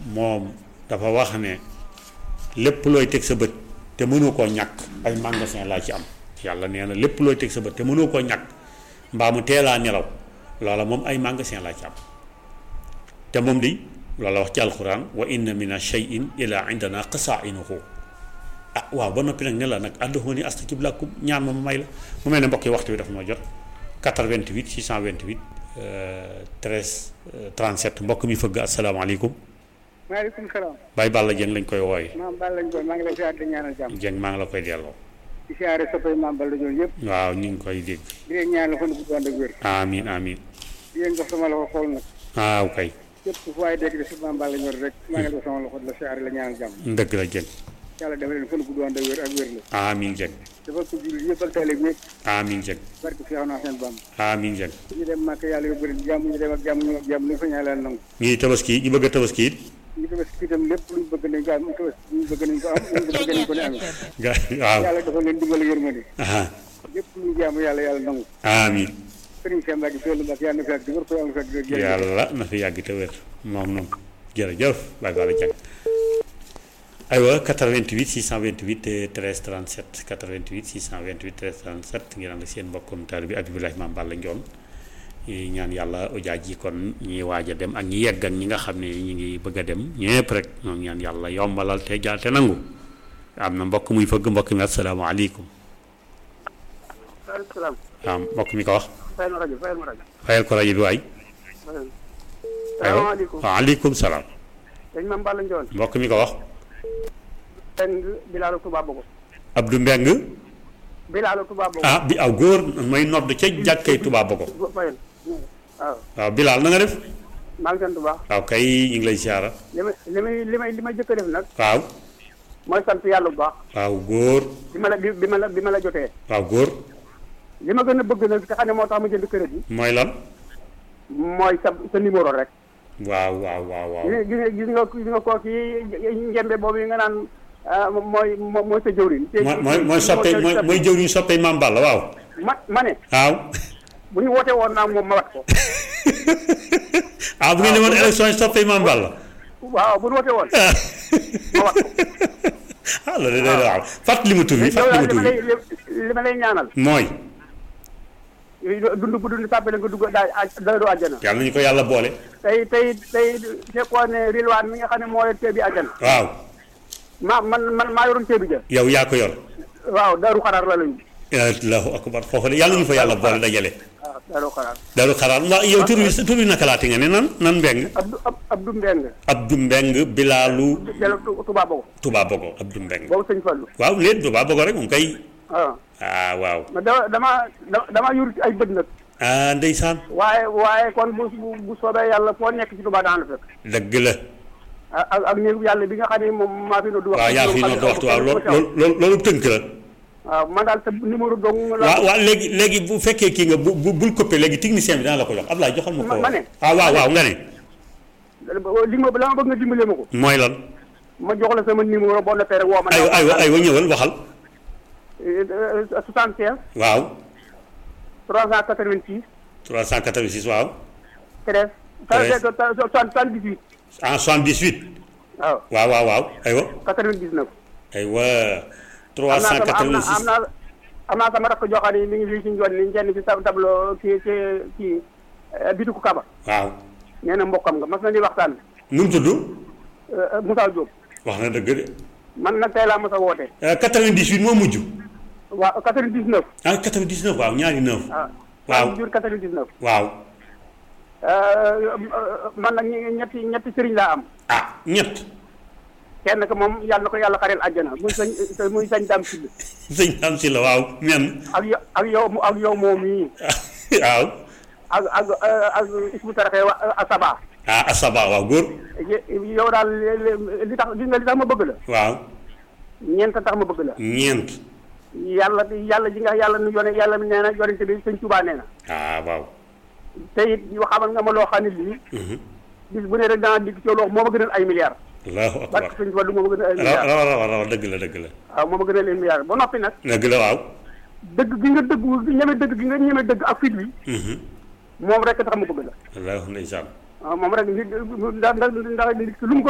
moom dafa wax ne lépp looy teg sa bët te mënoo koo ñàkk ay magasin laa ci am yàlla nee na lépp looy teg sa bët te mënoo koo ñàkk mbaa mu teelaa nelaw loola moom ay magasin laa ci am te moom di loola wax ci alxuraan wa inna mina shay'in ila indana qasainuhu ah waaw ba noppi nag ne la nag adduuni astajib lakum ñaan ma ma may la mu mel ne mbokk yi waxtu bi dafa ma jot 88 628 13 37 mbokk mi fëgg asalaamaaleykum maaleykum salaam. Baye Balla Dieng lañ koy wooye maam Balla Ndiol maa ngi lay ziar di ñaanal jàmm. Dieng maa ngi la koy delloo di siyaare soppay maam Balla Ndiol yëpp. waaw ñu ngi koy dégg di leen ñaanal fan bu ànd ak wér. amiin amiin di leen jox sama loxo xool nag. waaw kay képp fu waay dégg de si maam Balla Ndiol rek maa ngi jox sama loxo di la siyaare la ñaanal jàmm. dëgg la Dieng yàlla dafa leen fan bu ànd ak wér ak wér la. amiin Dieng dafa ko jullit yëpp ak taalib yëpp. amiin Dieng barke fi naa seen bam amiin Dieng ñu dem màkk yàlla yóbbu leen jàmm ñu dem ak jàmm ñu ak jàmm lu fa ñaan leen nangu. ñii tabaski ñu bëgg a tabaski it ñu tabaski itam lépp luñ bëgg nañ ko am tabaski ñu bëgg nañ ko am ñu bëgg nañ ko ne amee. ga waaw yàlla dafa leen dimbali yërmande. aha lépp luñ jaamu yàlla yàlla nangu. amiin sëriñ Cheikh Mbacke Seydou Mbacke yàlla na fi ak di wër ko yàlla na fi ak di wër yàlla na fi yàgg te wér moom noonu jërëjëf Baye Balla Dieng aywa 88 628 13 37 88 628 13 37 ngeen ànd ak seen mbokkum taalibe bi Abdoulaye Mame Balla Ndione ñi ñaan yàlla ujaaj yi kon ñi waaj a dem ak ñi yegg ak ñi nga xam ne ñi ngi bëgg a dem ñëpp rek ñoom ñaan yàlla yombalal te jaar te nangu am na mbokk muy fëgg mbokk mi asalaamaaleykum waaleykum salaam. waaw mbokk mi ko wax fayal ma rajo fayal ma rajo. fayal ko rajo bi waay salaamaaleykum. waaleykum salaam dañ Mame Balla Ndione. mbokk mi ko wax Peng Bilaalu Touba Bogo. Abdou Mbeng Bilaalu Touba Bogo. ah bi aw góor may nodd ca jàkkay Touba Bogo fayal waaw waaw Bilal na nga def maa ngi sant bu baax. waaw kay ñu ngi lay siyaara li may li may li may li may jëkk a def nag waaw mooy sant yàlla bu baax. waaw góor bi ma la bi bi ma la bi ma la jotee. waaw góor li ma gën a bëgg nag te xam ne moo tax ma jënd kër gi. mooy lan mooy sa sa numéro rek. waaw waaw waaw waaw gis nga gis nga gis nga kooku yi njembe boobu yi nga naan ah, mooy moo- mooy sa jëwriñ. te- mooy mooy mooy soppe mooy mooy jëwriñ soppe Mame Balla waaw ma ma ne waaw bu ñu wootee woon naa moom ma wat ko. ah bu ngeen demoon élection yi soppe Mame Balla waaw bu ñu wootee woon ah ma wat ko. ah loolu de day waaw fàttali ma tur bi yow fàttali daal ma li tur ma bi lay li ma lay ñaanal. mooy dund bu dund tàbbale nga dugg daal dara du àjjana. yàlla nañu ko yàlla boole tey tey tey fekkoon ne rilwaan mi nga xam ne moo leen teebi àjjana. waaw ma man man maa yoroon teebi ja. yow yaa ko yor waaw daaru xaraar la lañu. allahu akbar foofu de yàlla nañu fa yàlla boole dajale waaw daaru xaraar. dalu xaraat waaw yow tur bi tur bi naka laati nga ne nan nan mbeng Abdou Ab- Abdou Mbeng. Abdou Mbeng Bilaalu Jalo Touba Bogo. Touba Bogo Abdou Mbeng boobu sëñ Fallu. waaw léegi Touba Bogo rek moom kay waaw. ah waaw ma dama dama dama yur ay bët nag. ah ndeysaan waaye waaye kon bu bu bu soobee yàlla foo nekk ci Touba daan la fekk. dëgg la ak ak néegu yàlla bi nga xam ne moom maa fi doon. wax waaw yaa fi noonu waxtu waaw loolu loolu loolu tënk la waaw man daal sa numéro dong la. waaw waaw léegi léegi bu fekkee kii nga bu bu bul coupé léegi technicien bi dana la ko jox Ablaye joxal ma ko Ma- ma ne. ah waaw waaw nga ne li ma la ma bëgg nga dimbale ma ko. mooy lan ma jox la sama numéro boo noppee rek woo ma. aywa aywa aywa ñëwal waxal 75 waaw 386 386 waaw 13. Treize. 78 en 78 waaw waaw waaw waaw aywa 99. aywa am naa sama am naa am 386 naa am naa sama rakk joo xam ne mi ngi fii ci njoon ni njënd ci tab- tableau kii ci kii bitiku Kaba. waaw nee na mbokkam nga mas na di waxtaan. nu mu tudd Euh, Moussa Diop. wax na dëgg de man nag tey laa mos a woote. Euh, 98 moo mujj waa 99. ah 99 waaw ñaari 9 ah. Waaw. maa ngi jur 99. waaw Euh, man nag ñi- ñetti ñetti sëriñ laa am. ah ñett kenn ka moom yàlla na ko yàlla xareel àjjana muy sañ muy sañ daam si sëñ am si la waaw men ak yo ak yow ak yow moom mii waaw ak ak ak isbu taraxee wa asaba ah asaba waaw góor yow daal li li tax li nga li tax ma bëgg la waaw ñeent tax ma bëgg la ñeent yàlla yàlla ji nga yàlla nu yone yàlla nee na yonente bi sëñ Tuubaa nee na ah waaw te it yoo xamal nga ma loo xam ne lii Mhm. bis bu ne rek dana digg ci yow loo moo ma gënal ay milliards allahu akbar barke sëñ Tuubaa du moo ma gënal ay raw milliards raw raw raw dëgg la dëgg la waaw moo ma gënal ay milliards ba noppi nag dëgg la waaw dëgg gi nga dëgg ñeme dëgg gi nga ñeme dëgg ak fit wi Mhm. moom rek tax ma bëgg la allahu ndeysaan waaw moom rek nit ndax ndax ndax nit ki lu mu ko